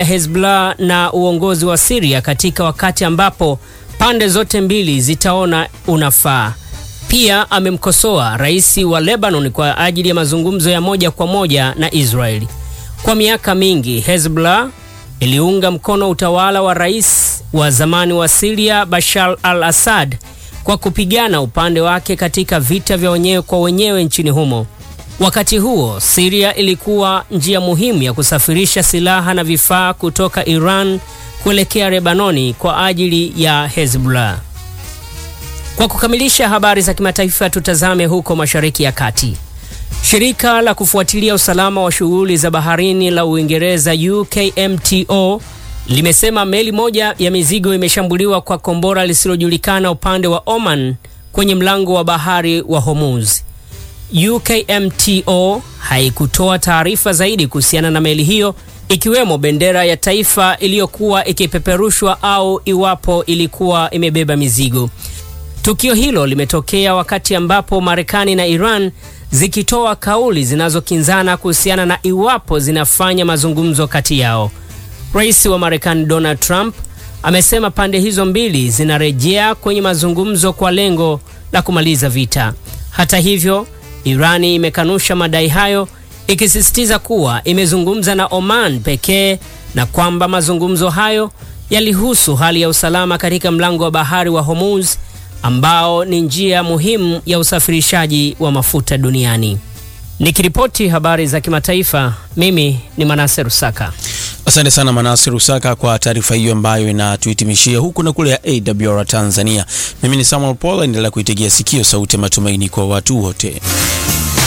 Hezbollah na uongozi wa Syria katika wakati ambapo pande zote mbili zitaona unafaa. Pia amemkosoa rais wa Lebanon kwa ajili ya mazungumzo ya moja kwa moja na Israeli. Kwa miaka mingi Hezbollah iliunga mkono utawala wa rais wa zamani wa Syria Bashar al-Assad kwa kupigana upande wake katika vita vya wenyewe kwa wenyewe nchini humo. Wakati huo, Syria ilikuwa njia muhimu ya kusafirisha silaha na vifaa kutoka Iran kuelekea Lebanoni kwa ajili ya Hezbollah. Kwa kukamilisha habari za kimataifa, tutazame huko Mashariki ya Kati. Shirika la kufuatilia usalama wa shughuli za baharini la Uingereza UKMTO limesema meli moja ya mizigo imeshambuliwa kwa kombora lisilojulikana upande wa Oman kwenye mlango wa bahari wa Hormuz. UKMTO haikutoa taarifa zaidi kuhusiana na meli hiyo ikiwemo bendera ya taifa iliyokuwa ikipeperushwa au iwapo ilikuwa imebeba mizigo. Tukio hilo limetokea wakati ambapo Marekani na Iran zikitoa kauli zinazokinzana kuhusiana na iwapo zinafanya mazungumzo kati yao. Rais wa Marekani Donald Trump amesema pande hizo mbili zinarejea kwenye mazungumzo kwa lengo la kumaliza vita. Hata hivyo, Irani imekanusha madai hayo ikisisitiza kuwa imezungumza na Oman pekee na kwamba mazungumzo hayo yalihusu hali ya usalama katika mlango wa bahari wa Hormuz ambao ni njia muhimu ya usafirishaji wa mafuta duniani. Nikiripoti habari za kimataifa, mimi ni Manase Rusaka. Asante sana Manase Rusaka kwa taarifa hiyo ambayo inatuhitimishia huku na kule ya AWR Tanzania. Mimi ni Samuel Paul, endelea kuitegea sikio sauti ya matumaini kwa watu wote.